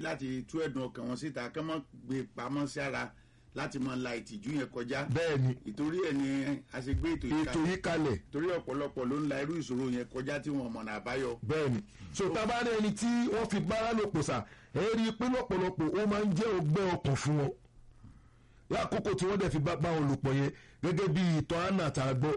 láti tú ẹ̀dùn ọkàn wọn síta kí wọ́n gbé pamọ́ sí ara láti máa la ìtìjú yẹn kọjá bẹ́ẹ̀ ni ìtorí ẹ̀ ni a ṣe gbé ètò yìí ètò kalẹ̀ yìí kalẹ̀ torí ọ̀pọ̀lọpọ̀ ló ń la irú ìṣòro yẹn kọjá tí wọn mọ̀nà àbáyọ. bẹ́ẹ̀ ni so tábàárẹ̀ ẹni tí wọ́n fi bára lò pọ̀ sà ẹ rí i pé lọ́pọ̀lọpọ̀ ó máa ń jẹ́ ọgbẹ́ ọkàn fún wọn lákòókò tí wọ́n dẹ̀ fi bá bá wọn lò pọ̀ yẹn gẹ́gẹ́ bí ìtàn anna tá a gbọ́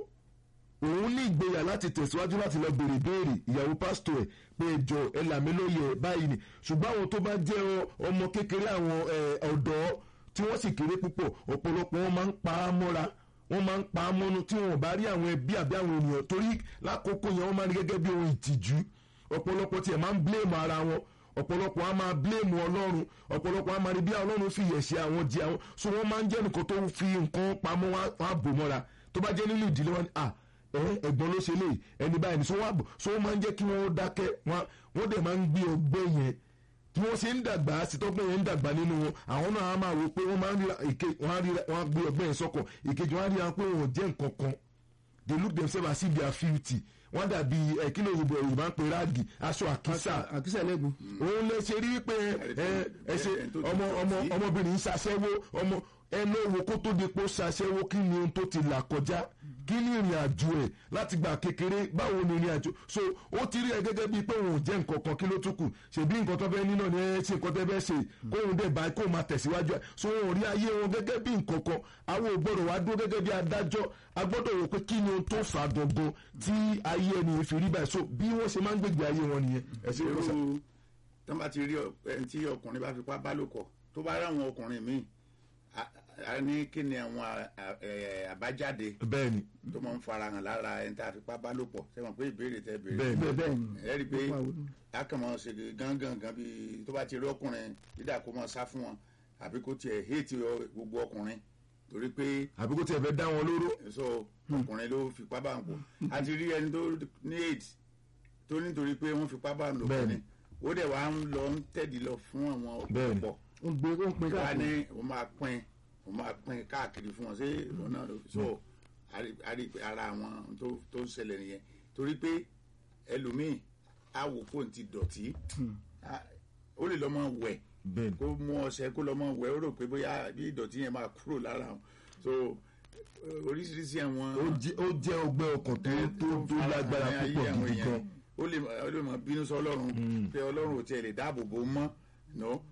òun ní ìgboyà láti tẹ̀síwájú láti lọ béèrè béèrè ìyàwó pásítọ̀ ẹ̀ pé ẹjọ́ ẹ là mí lóye ẹ̀ báyìí ni ṣùgbọ́n àwọn tó bá jẹ́ ọ- ọmọ kékeré àwọn ẹ̀, ọ̀dọ́ tí wọ́n sì kéré púpọ̀ ọ̀pọ̀lọpọ̀ wọn máa ń pa á mọ́ra wọ́n máa ń pa á mọ́nu tí wọn ò bá rí àwọn ẹbí àbí àwọn ènìyàn torí lákòókò yẹn wọ́n máa ń rí gẹ́gẹ́ bí ohun ìtìjú ọ̀pọ̀lọpọ̀ tiẹ̀ máa ń blame ara wọn ọ̀pọ̀lọpọ̀ á máa blame ọlọ́run ọ̀pọ̀lọpọ̀ á máa rí bí ọlọ́run fi yẹ̀ṣẹ̀ àwọn di àwọn so wọ́n máa ń jẹ́ nìkan tó fi nǹkan pamọ́ wọn á- wọn á bò mọ́ra tó bá jẹ́ nínú ìdílé wọn ni à ẹ ẹ̀gbọ́n ló ṣe léyìí ẹni báyìí ni so wọ́n á bò so wọ́n máa ń jẹ́ kí wọ́n dákẹ́ wọn wọ́n dẹ̀ máa ń gbé ọgbẹ́ yẹn tí wọ́n ṣe ń dàgbà sí tọ́gbọ́n yẹn ń dàgbà nínú wọn àwọn náà á máa wò pé wọ́n máa ń rí ìke wọ́n á rí wọ́n á gbé ọgbẹ́ yẹn sọ́kọ̀ ìkejì wọ́n á rí wọn pé wọn ò jẹ́ nǹkan kan they look themselves as if they are filthy wọ́n dàbí ẹ kí ló yorùbá yorùbá ń pe ráàgì aṣọ àkísà àkísà lẹ́gùn. òun lè ṣe rí pé ẹ ẹ ṣe ọmọ ọmọ ọmọbìnrin yìí ṣaṣẹ́wó ọmọ ẹ lówo kó tó di pé ó ṣaṣẹ́wó kí ni ohun tó ti là kọjá kí ni ìrìn àjò ẹ̀ láti gbà kékeré báwo ni ìrìn àjò so ó ti rí ẹ gẹ́gẹ́ bíi pé òun ò jẹ́ nǹkan kan kí ló tún kù ṣèbí nǹkan tó fẹ́ nínà ni ẹ ṣe nǹkan tẹ́ fẹ́ ṣe kóun dẹ̀ bá kóun máa tẹ̀síwájú ẹ̀ so wọn ò rí ayé wọn gẹ́gẹ́ bí nǹkan kan àwọn ò gbọ́dọ̀ wá dúró gẹ́gẹ́ bí adájọ́ a gbọ́dọ̀ wò pé kí ni ohun tó fà á gangan tí ayé ẹni fi rí báyìí so bí wọ́n ṣe máa ń gbègbè ayé wọn nìyẹn ẹ ṣe kọ́sà. irú tó bá ti rí ọ- ẹni tí ọkùnrin bá fipá bá lò pọ̀ tó bá ráwọn ọkùnrin míì a- a ní kí ni àwọn a- a- ẹ, àbájáde bẹ́ẹ̀ ni tó máa ń farahàn lára ẹni tá a fipá bá lò pọ̀ sẹ́wọ̀n pé ìbéèrè tẹ́ béèrè bẹ́ẹ̀ ni bẹ́ẹ̀ bẹ́ẹ̀ ni. ẹ rí i pé Ó pa òun. a kàn máa ṣe gángan gan bí tó bá ti rí ọkùnrin dídà kó máa sá fún wọn àbí kó tiẹ̀ héètì ọ- gbogbo ọkùnrin torí pé àbí kó tiẹ̀ fẹ́ dá wọn lóró so ọkùnrin ló fipá bá ń pọ̀ a ti rí ẹni tó ní aids tó nítorí pé wọ́n fipá bá ń lò pọ̀ Bẹ́ẹ̀ni. ni ó dẹ̀ wá ń lọ ń tẹ̀dí lọ fún àwọn Bẹ́ẹ̀ni. ọ̀pọ̀ ó ń gbé ó ń pin wá káàkiri. ní o máa pín o máa pín káàkiri fún wọn ṣé ọ̀nà so a rí- a rí pé ara àwọn tó tó ń ṣẹlẹ̀ nìyẹn torí pé ẹlòmíì á wò kó n ti dọ̀tí á- ó lè lọ́mọ wẹ̀ bẹ́ẹ̀ ni kó mú ọṣẹ kó lọ́mọ wẹ̀ ó rò pé bóyá bí ìdọ̀tí yẹn máa kúrò lára wọn so eh, oríṣiríṣi àwọn ó jẹ́ ó jẹ́ ọgbẹ́ ọkàn tó tó tó lágbára Àwọn ayé púpọ̀ àwọn gidi èèyàn. gan ó lè ó lè mọ bínú sọ ọlọ́run pé ọlọ́run ò tiẹ̀ lè dáàbò bò ó mọ́ no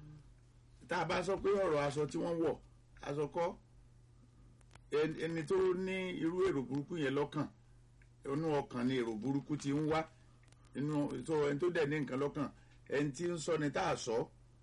tá a bá sọ pé ọ̀rọ̀ aṣọ tí wọ́n wọ̀ aṣọ kọ́ ẹni ẹni tó ní irú èrò burúkú yẹn lọ́kàn inú ọkàn ni èrò burúkú ti ń wá inú tó ẹni tó dẹ̀ ní nǹkan lọ́kàn ẹni tí ń sọ ni tá a sọ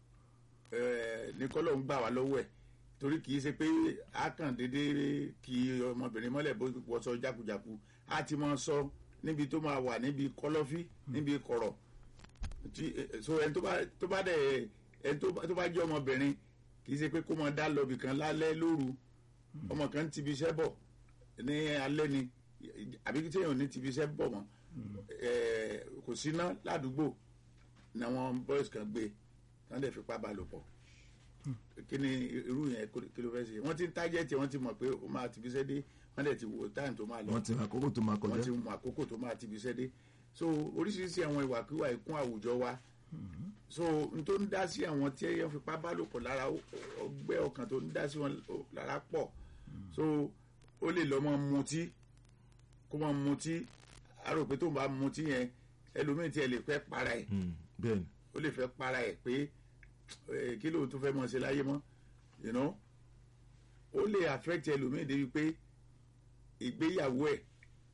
ẹ ní kọ́lọ́ ń gbà wá lọ́wọ́ ẹ̀ torí kì í ṣe pé a kàn déédéé kí ọmọbìnrin mọ́lẹ̀ bó wọṣọ jákujàku a ti máa sọ níbi tó máa wà níbi kọ́lọ́fí níbi kọ̀rọ̀ tí ẹ, so ẹni tó bá tó bá dẹ̀ ẹni tó bá tó bá jẹ́ ọmọbìnrin kì í ṣe pé kó máa dá lọ bìkan lálẹ́ lóru ọmọ kan ti fi iṣẹ́ bọ̀ ní alẹ́ ni àbí tí èèyàn ní ti fi iṣẹ́ bọ̀ mọ́ ẹ, kò síná ládùúgbò ní àwọn boys kan gbé wọ́n dẹ̀ fipá bá lò pọ̀ kí ni irú yẹn kó- kí ló fẹ́ ṣe wọ́n ti ń tájẹ́tì wọ́n ti mọ̀ pé ó máa ti fi iṣẹ́ dé wọ́n dẹ̀ ti wo táyìm tó máa lọ wọ́n ti àkókò tó máa wọ́n kọjá ti mọ àkókò tó máa ti fi iṣẹ́ dé so oríṣiríṣi àwọn ìwàkiwà ìkún àwùjọ wa so n tó ń dá sí àwọn tí ẹyẹ fipá bá lò pọ̀ lára ó- ọgbẹ́ ọkàn tó ń dá sí wọn lára pọ̀ so ó lè lọ́ mọ́ mutí kó mọ́ mutí a rò pé tó ń bá mutí yẹn ẹlòmíì tí ẹ lè fẹ́ para ẹ̀ Mm, bẹ́ẹ̀ ni ó lè fẹ́ para ẹ̀ pé eh, kí lóun tún fẹ́ mọ̀ ṣe láyé mọ́ you know ó lè affect ẹlòmíì débi pé ìgbéyàwó ẹ̀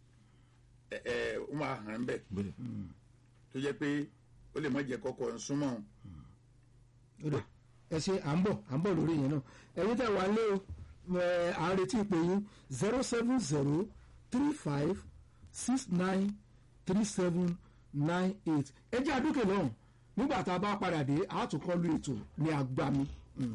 ẹ̀ ẹ̀ ó máa hàn ń bẹ̀ bẹ́ẹ̀ tó jẹ́ pé ó lè má jẹ́ kọ́kọ́ ń súnmọ́ òun. ó dà ẹ ṣe à ń bọ̀ à ń bọ̀ lórí yẹn náà ẹ̀yin tẹ̀ wá lé o ẹ̀, à ń retí ìpè yín zero seven zero three five six nine three seven nine eight ẹ jẹ́ àdúkè lọ́hùn nígbà tá a bá padà dé a tún kọ́ lu ètò ní agbami